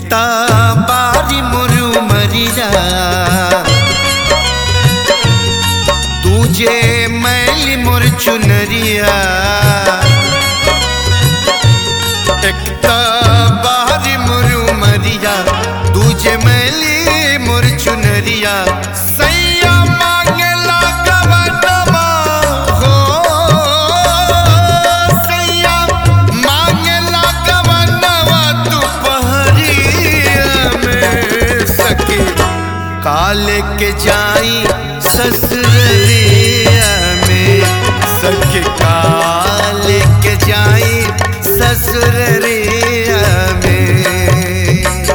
एकता बारी मुरु मरिया तुझे मैली मोर चुनरिया एकता बारी मुरु मरिया तुझे मैली मोर चुनरिया सैया मांगला गवनमा हो सैया मांगला गवनवा दुपहरिया में सके काले के जाई ससुरलिया में सके काले के जाई ससुरलिया में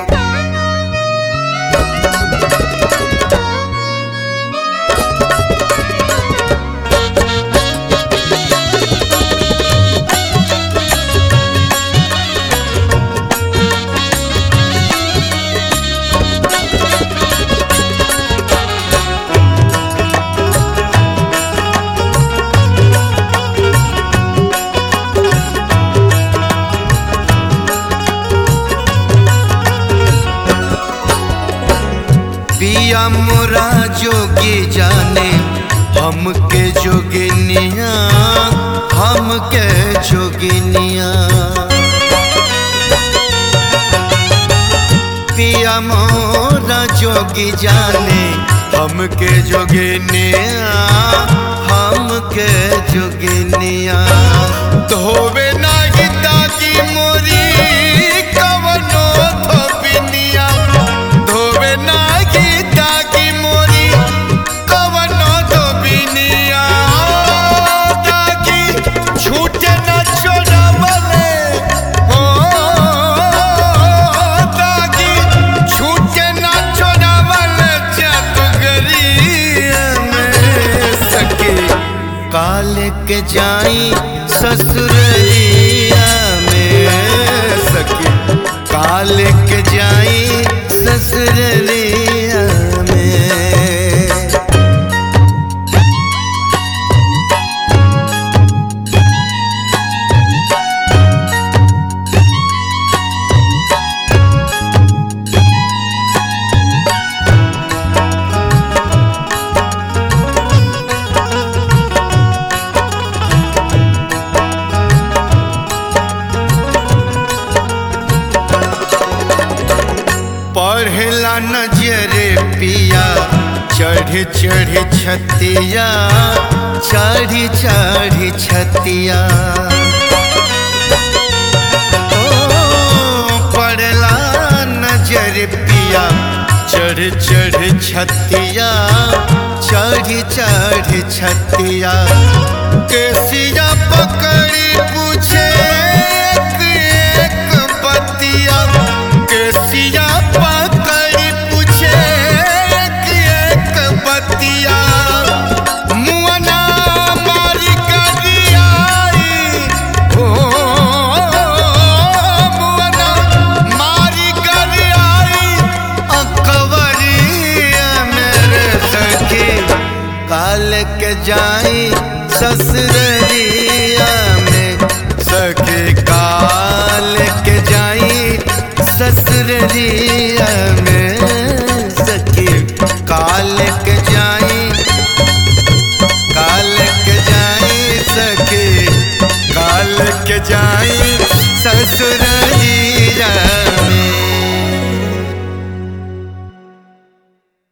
पिया मोरा जोगी जाने हमके जोगिनिया हमके जोगिनिया पिया मोरा जोगी जाने हमके जोगिनिया हमके जोगिनिया धोवे ना गीता की मोरी कवनो धोबिनिया धोवे ना गीता की मोरी कवनो धोबिनिया ताकि छूटे न चोरवले हो ताकि छूटे न चोरवले जादूगरिया में सके काल के जाई ससुरलिया में सके काल के जाई ससुरलिया में पढ़ला नजरे पिया चढ़ चढ़ छतिया चढ़ चढ़ छतिया ओ पढ़ला नजर पिया चढ़ चढ़ छतिया चढ़ चढ़ छतिया केसिया पकड़ी पूछे एक एक बतिया केसिया पकड़ी पूछे एक एक बतिया मुअना मारी करियाई हो मुअना मारी करियाई अकबरिया मेरे सखी काल के जाई ससुररिया में सखी काल के जाई ससुररिया में सखी काल के जाई काल के जाई सखी काल के जाई ससुर